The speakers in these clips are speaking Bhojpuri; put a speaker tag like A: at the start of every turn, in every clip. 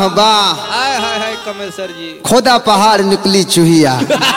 A: वाह
B: हाय हाय हाय कमल सर जी
A: खोदा पहाड़ निकली चूहिया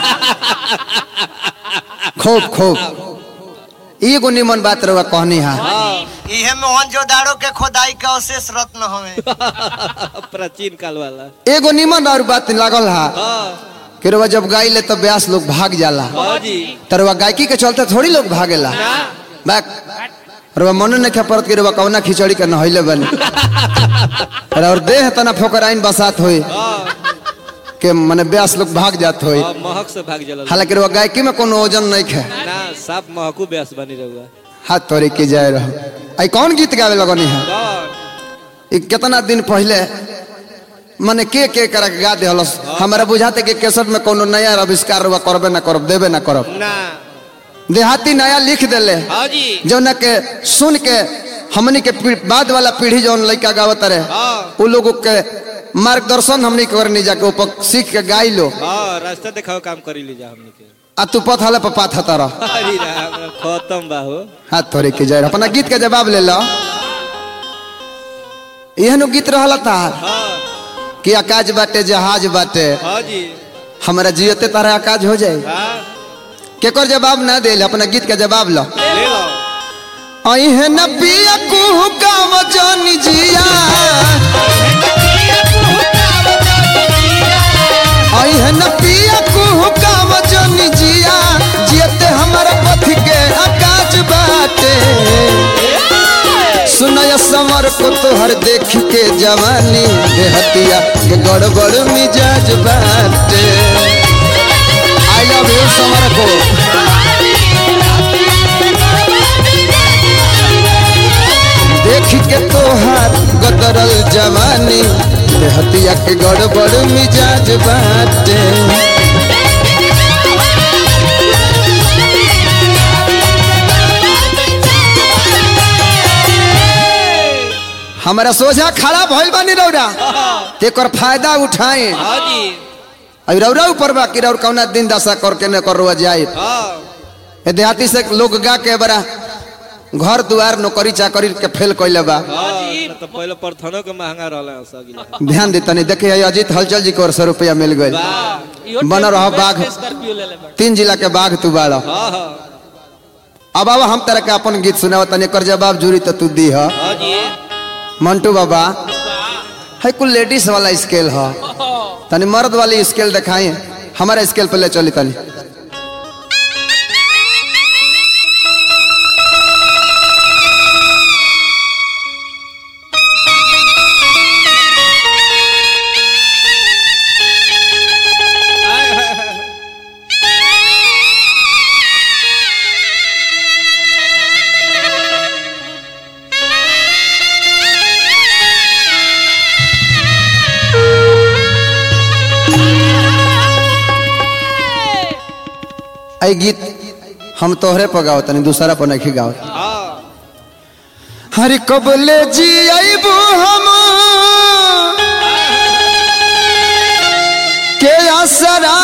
A: खूब खूब एगो निमन बात रहुआ कहनी है
C: इहे मोहनजोदाड़ो के खोदाई के अवशेष रत्न हवे
B: प्राचीन काल वाला
A: एगो निमन और बात लागल है
B: हाँ
A: कि रउआ जब गाय ले तब ब्यास लोग भाग जाला
B: हाँ जी
A: तरवा गायकी के चलते थोड़ी लोग भागेला बैक रउआ मन नहीं परत कि रउआ कौना खिचड़ी के नहैले बनी और देह तना फोकराइन बसात होई के मने ब्यास लोग भाग जात होई
B: हाँ, महक से भाग जला
A: हालांकि रउआ गायकी में कोनो वजन नहीं है
B: ना साफ महकू ब्यास बनी रहुआ
A: हाथ तोड़े के जाए रहो आई कौन गीत गावे लगनी है
B: कौन
A: ई कितना दिन पहले मने के के कर के गा देहलस हमरा बुझाते कि केसट में कोनो नया आविष्कार रउआ करबे ना करब देबे ना करब
B: ना
A: देहाती नया लिख देले
B: हाँ जी
A: जौन के सुन के हमनी के पी- बाद वाला पीढ़ी जौन लड़का गावत रहे
B: हाँ
A: उ लोगों के मार्गदर्शन हमनी के करनी जाके ऊपर सीख के गाई लो
B: हाँ रास्ता दिखाओ काम करी लीजा हमने के
A: आ तू पथले पर पाथ रह
B: अरे राम खत्म बाहो
A: हाथ थोड़े के जाए अपना गीत के जवाब ले लो एहनो गीत रहला था
B: हाँ
A: कि आकाश बाटे जहाज बाटे
B: हाँ जी
A: हमारा जियते तारा आकाश हो जाए
B: हाँ
A: केकर जवाब ना दे अपना गीत के जवाब लो
B: ले लो
A: अहे न पिया कुहू काम जानी जिया अहे न पिया कुहू काम जानी जिया जियते हमारा पथ के आकाश बाटे सुनय समर को तोहर देख के जवानी देहतिया के गड़बड़ मिजाज बाटे आई लव यू समर को देख के तोहार गदरल जवानी देहतिया के गड़बड़ मिजाज बाटे हमारा सोझा खड़ा भइल बानी रौरा तेकर फायदा उठाए
B: हाँ जी
A: अब रौरा ऊपर बा कि रौर कौना दिन दशा करके न कर रुआ जाए
B: हाँ
A: ए देहाती से लोग गा के बड़ा घर दुआर नौकरी चाकरी के फेल कैले बा
B: हाँ ना तो पहले प्रथनों के महंगा रहला सगिला
A: ध्यान दे तनी देखे है अजीत हलचल जी को और सौ रुपया मिल गए
B: वाह
A: बन रहा बाघ
B: स्कॉर्पियो ले ले बा।
A: तीन जिला के बाघ तू बाड़ा
B: हाँ हाँ
A: अब अब हम तरह के अपन गीत सुनाव तनी कर जवाब जूरी तो तू दी है
B: हाँ जी
A: मंटू बाबा है कुल लेडीज वाला स्केल है तनी मर्द वाली स्केल दिखाई हमारा स्केल पे ले चली तनी
B: हाय, हाय, हाय।
A: आई गीत हम तोहरे पर गाओ तनी दूसरा पर नहीं गाओ
B: हाँ
A: हरे कबले जी आईबू हम के असरा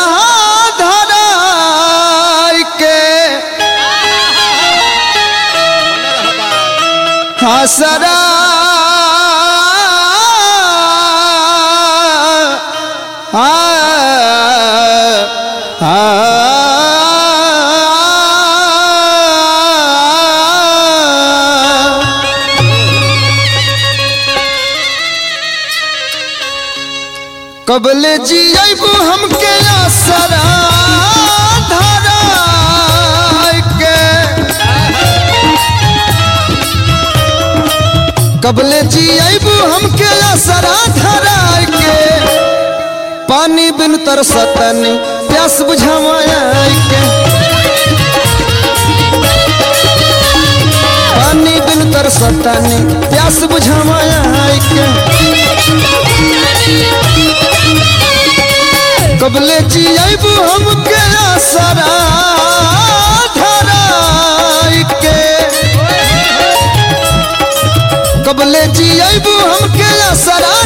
A: धराई के हसरा कबले जी आईबू हमके असरा धराई के कबले जी आईबू हमके असरा धराई के पानी बिन तरसतनी प्यास बुझावाई के पानी बिन तरसतनी प्यास बुझावाई के कबले जी आईबू हमके असरा धराई के कबले जी आईबू हमके असरा